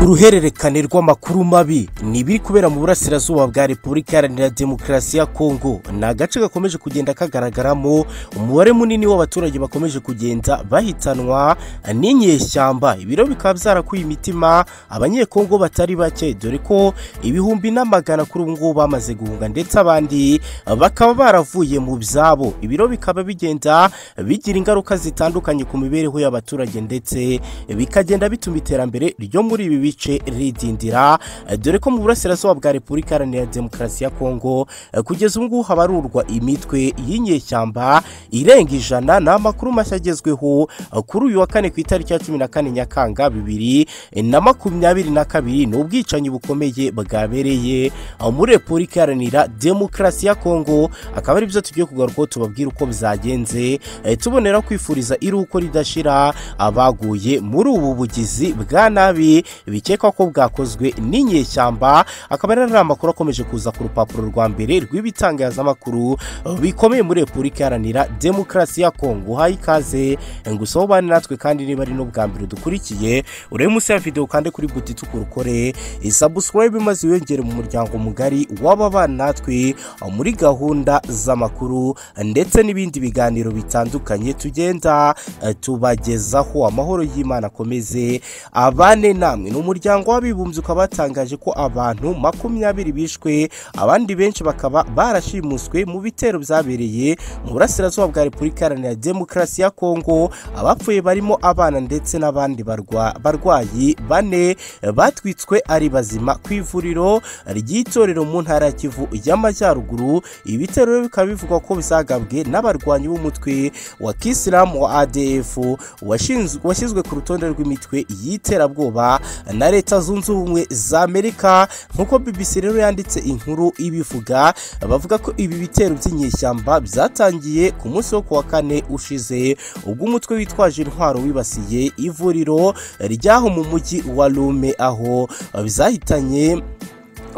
uruhererekane rw'amakuru mabi ni ibiri kubera mu burasirazuba bwa repubulika iharanira demokarasi ya kongo ni agace gakomeje kugenda kagaragaramo umubare munini w'abaturage bakomeje kugenda bahitanwa n'inyeshyamba ibiro bikaba byarakuye imitima abanyekongo batari bake dore ko ibihumbi n'amagana kuri ubu ngubu bamaze guhunga ndetse abandi bakaba baravuye mu byabo ibiro bikaba bigenda bigira ingaruka zitandukanye ku mibereho y'abaturage ndetse bikagenda bituma iterambere ryo muri ibi bice ridindira dore ko mu burasirazuba bwa repubulika iharanira demokarasi ya kongo kugeza ubu ngubu habarurwa imitwe y'inyeshyamba irenga ijana ni amakuru mashya agezweho kuri uyu wa kane ku itariki ya cumi na kane nyakanga bibiri na makumyabiri na kabiri ni ubwicanyi bukomeye bwabereye muri repubulika iharanira demokarasi ya kongo akaba ari byo tugiye kugarukaho tubabwira uko bizagenze tubonera kwifuriza iruko ridashira abaguye muri ubu bugizi bwa nabi bikekwa ko bwakozwe n'inyeshyamba akaba ari amakuru akomeje kuza ku rupapuro rwa mbere rw'ibitangazamakuru bikomeye muri repubulika iharanira demokarasi ya kongo uhaye ikaze gusa ubane natwe kandi niba ari n'ubwa mbere dukurikiye urebe munsi ya videwo kandi kuri buti tukurukore isabusikarayibe maze wiyongere mu muryango mugari w'ababana natwe muri gahunda z'amakuru ndetse n'ibindi biganiro bitandukanye tugenda tubagezaho amahoro y'imana akomeze abane namwe ni umuryango w'abibumbye ukaba watangaje ko abantu makumyabiri bishwe abandi benshi bakaba barashimuswe mu bitero byabereye mu burasirazuba bwa repubulika iharanira demokarasi ya kongo abapfuye barimo abana ndetse n'abandi barwayi bane batwitswe ari bazima ku ivuriro ry'itorero mu ntara ya kivu y'amajyaruguru ibitero bikaba bivugwa ko bizagabwe n'abarwanyi b'umutwe wa kisilamu wa adf washyizwe ku rutonde rw'imitwe y'iterabwoba na leta zunze ubumwe za amerika nk'uko bbc rero yanditse inkuru ibivuga bavuga ko ibi bitero by'inyeshyamba byatangiye ku munsi wo kuwa kane ushize ubwo umutwe witwaje intwaro wibasiye ivuriro ryaho mu mujyi wa rume aho zahitanye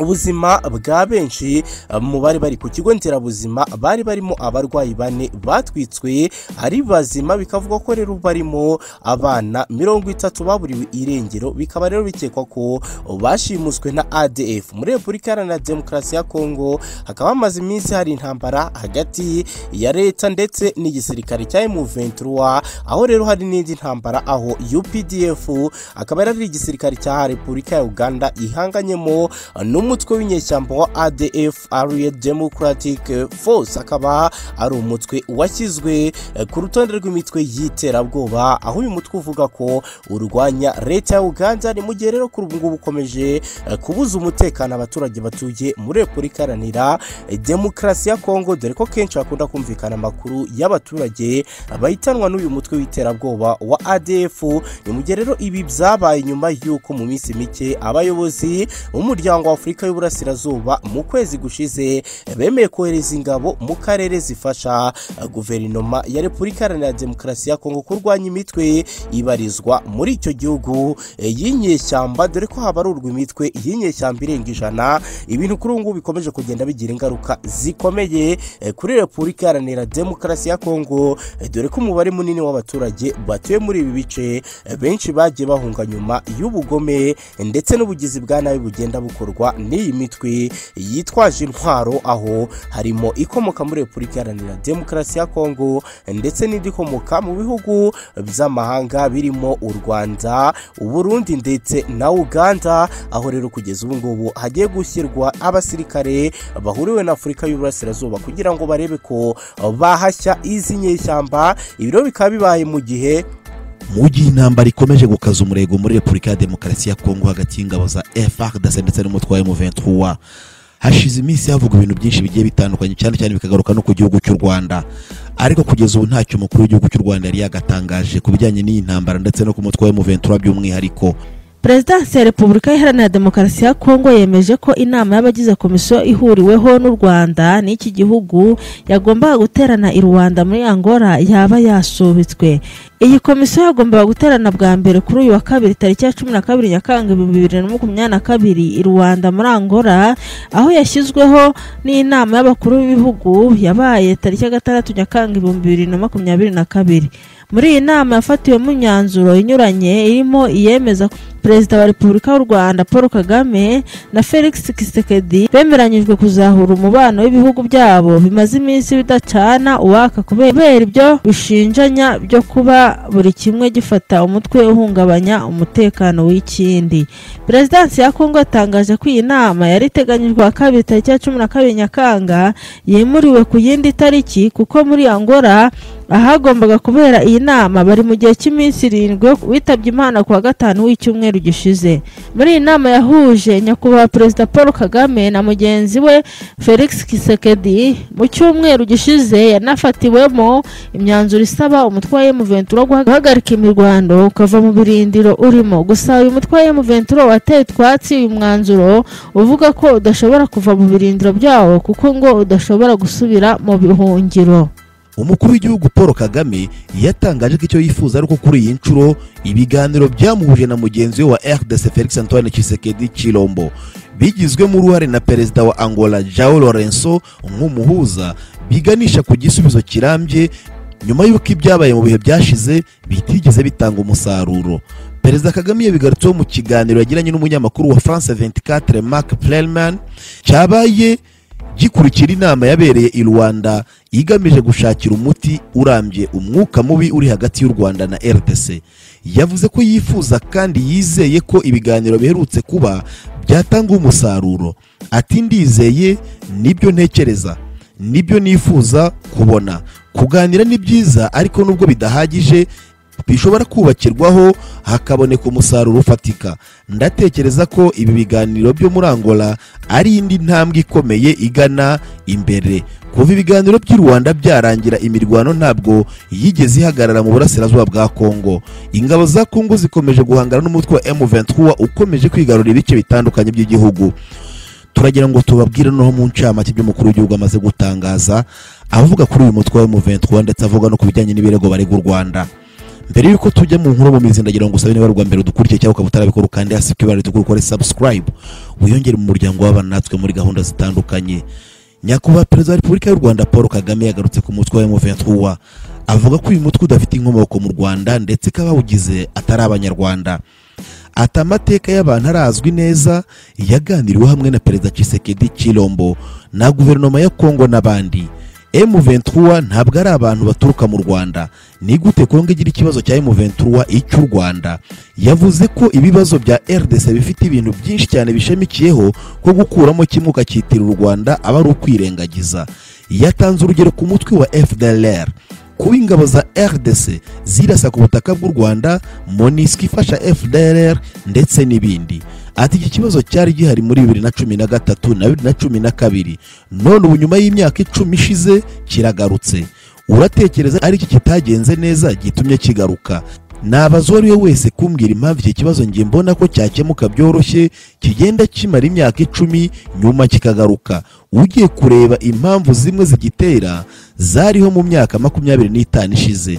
ubuzima bwa benshi mu bari bari ku kigo nderabuzima bari barimo abarwayi bane batwitswe ari bazima bikavugwa ko rero barimo abana mirongo itatu baburiwe irengero bikaba rero bikekwa ko bashimuswe na adf muri repubulika iharanira demokarasi ya kongo hakaba hamaze iminsi hari intambara hagati ya leta ndetse n'igisirikare cya emuventura aho rero hari n'indi ntambara aho updf akaba ari igisirikare cya repubulika ya uganda ihanganyemo n'umu umutwe w'inyeshyamba wa adf ariye democratic force akaba ari umutwe washyizwe ku rutonde rw'imitwe y'iterabwoba aho uyu mutwe uvuga ko urwanya leta ya uganda ni mu gihe rero kuri ubu ngubu ukomeje kubuza umutekano abaturage batuye muri repubulika iharanira demokarasi ya kongo dore ko kenshi hakunda kumvikana amakuru y'abaturage bahitanwa n'uyu mutwe w'iterabwoba wa adf ni mu gihe rero ibi byabaye nyuma y'uko mu minsi mike abayobozi b'umuryango wa afurika y'uburasirazuba mu kwezi gushize bemeye kohereza ingabo mu karere zifasha guverinoma ya repubulika iharanira demokarasi ya kongo kurwanya imitwe ibarizwa muri icyo gihugu y'inyeshyamba dore ko habarurwa imitwe y'inyeshyamba irenga ijana ibintu kuri ubu ngubu bikomeje kugenda bigira ingaruka zikomeye kuri repubulika iharanira demokarasi ya kongo dore ko umubare munini w'abaturage batuye muri ibi bice benshi bagiye bahunga nyuma y'ubugome ndetse n'ubugizi bwa nabi bugenda bukorwa n'iyi mitwe yitwaje intwaro aho harimo ikomoka muri repubulika iharanira demokarasi ya kongo ndetse n'indi ikomoka mu bihugu by'amahanga birimo u rwanda uburundi ndetse na uganda aho rero kugeza ubu ngubu hagiye gushyirwa abasirikare bahuriwe na afurika y'uburasirazuba kugira ngo barebe ko bahashya izi nyeshyamba ibiro bikaba bibaye mu gihe mu gihe intambara ikomeje gukaza umurego muri repubulika ya demokarasi ya kongo hagati y'ingabo za frdc ndetse n'umutwe wa m23 hashize iminsi havuga ibintu byinshi bigiye bitandukanye cyane cyane bikagaruka no ku gihugu cy'u rwanda ariko kugeza ubu ntacyo umukuru w'igihugu cy'u rwanda yari yagatangaje ku bijyanye n'iyi ntambara ndetse no ku mutwe wa m23 by'umwihariko perezidansi ya repubulika iharanira demokarasi ya kongo yemeje ko inama y'abagize komisiyo ihuriweho n'u rwanda n'iki gihugu yagombaga guterana i rwanda muri angola yaba yasubitswe iyi komisiyo yagombaga guterana bwa mbere kuri uyu wa kabiri tariki ya cumi na kabiri nyakanga ibihumbi bibiri na makumyabiri na kabiri i rwanda muri angola aho yashyizweho n'inama y'abakuru b'ibihugu yabaye tariki ya gatandatu nyakanga ibihumbi bibiri na makumyabiri na kabiri muri iyi nama yafatiwemo imyanzuro inyuranye irimo iyemeza perezida wa repubulika w'u rwanda paul kagame na felix kisekedi bemeranyijwe kuzahura umubano w'ibihugu byabo bimaze iminsi bidacana uwaka kubera ibyo bishinjanya byo kuba buri kimwe gifata umutwe uhungabanya umutekano w'ikindi perezidansi ya kongo yatangaje ko iyi nama yari iteganyijwe wa kabiri tariki ya cumi na kabiri nyakanga yimuriwe ku yindi tariki kuko muri angola ahagombaga kubera iyi nama bari mu gihe cy'iminsi irindwi witabye imana ku wa gatanu w'icyumweru gishize muri iyi nama yahuje nyakubahwa perezida paul kagame na mugenzi we felix kisekedi mu cyumweru gishize yanafatiwemo imyanzuro isaba umutwe wa emuventuro guhagarika imirwano ukava mu birindiro urimo gusa uyu mutwe wa emuventuro wateye utwatsi uyu mwanzuro uvuga ko udashobora kuva mu birindiro byawo kuko ngo udashobora gusubira mu bihungiro umukuru w'igihugu paul kagame yatangaje ko icyo yifuza ari uko kuri iyi nshuro ibiganiro byamuhuje na mugenzi we wa rdc felix antoine Tshisekedi Chilombo bigizwemo uruhare na perezida wa angola jao lorenso nk'umuhuza biganisha ku gisubizo kirambye nyuma y'uko ibyabaye mu bihe byashize bitigeze bitanga umusaruro perezida kagame yabigarutseho mu kiganiro yagiranye n'umunyamakuru wa france 24 mark plelman cyabaye gikurikira inama yabereye i rwanda igamije gushakira umuti urambye umwuka mubi uri hagati y'u rwanda na rdc yavuze ko yifuza kandi yizeye ko ibiganiro biherutse kuba byatanga umusaruro ati ndizeye nibyo ntekereza nibyo nifuza kubona kuganira ni byiza ariko nubwo bidahagije bishobora kubakirwaho hakaboneka umusaruro ufatika ndatekereza ko ibi biganiro byo muri angola ari indi ntambwe ikomeye igana imbere kuva ibiganiro by'i rwanda byarangira imirwano ntabwo yigeze ihagarara mu burasirazuba bwa kongo ingabo za kongo zikomeje guhangana n'umutwe wa m23 ukomeje kwigarurira ibice bitandukanye by'igihugu turagira ngo tubabwire noneho mu ncamake by'umukuru w'igihugu amaze gutangaza avuga kuri uyu mutwe wa m23 ndetse avuga no ku bijyanye n'ibirego barega u rwanda mbere y'uko tujya mu nkuru mu mizi ndagira ngo usabe niba rwa mbere udukurikiye cyangwa ukaba utarabikora ukande hasi ku ibara ritukura ukore subscribe wiyongere mu muryango w'abana natwe muri gahunda zitandukanye nyakubahwa perezida wa repubulika y'u rwanda paul kagame yagarutse ku mutwe wa m23 avuga ko uyu mutwe udafite inkomoko mu rwanda ndetse ko abawugize atari abanyarwanda ati amateka y'abantu arazwi neza yaganiriweho hamwe na perezida Tshisekedi Chilombo na guverinoma ya kongo n'abandi M23 ntabwo ari abantu baturuka mu Rwanda ni gute Kongo igira ikibazo cya M23 icy'u Rwanda yavuze ko ibibazo bya RDC bifite ibintu byinshi cyane bishamikiyeho ko gukuramo kimwe ukacyitira u Rwanda aba ari ukwirengagiza yatanze urugero ku mutwe wa FDLR kuba ingabo za RDC zirasa ku butaka bw'u Rwanda MONUSCO ifasha FDLR ndetse n'ibindi ati iki kibazo cyari gihari muri bibiri na cumi na gatatu na bibiri na cumi na kabiri none ubu nyuma y'imyaka icumi ishize kiragarutse uratekereza ari iki kitagenze neza gitumye kigaruka nabaza uwo ari we wese kumbwira impamvu iki kibazo ngiye mbona ko cyakemuka byoroshye kigenda kimara imyaka icumi nyuma kikagaruka ugiye kureba impamvu zimwe zigitera zariho mu myaka makumyabiri n'itanu ishize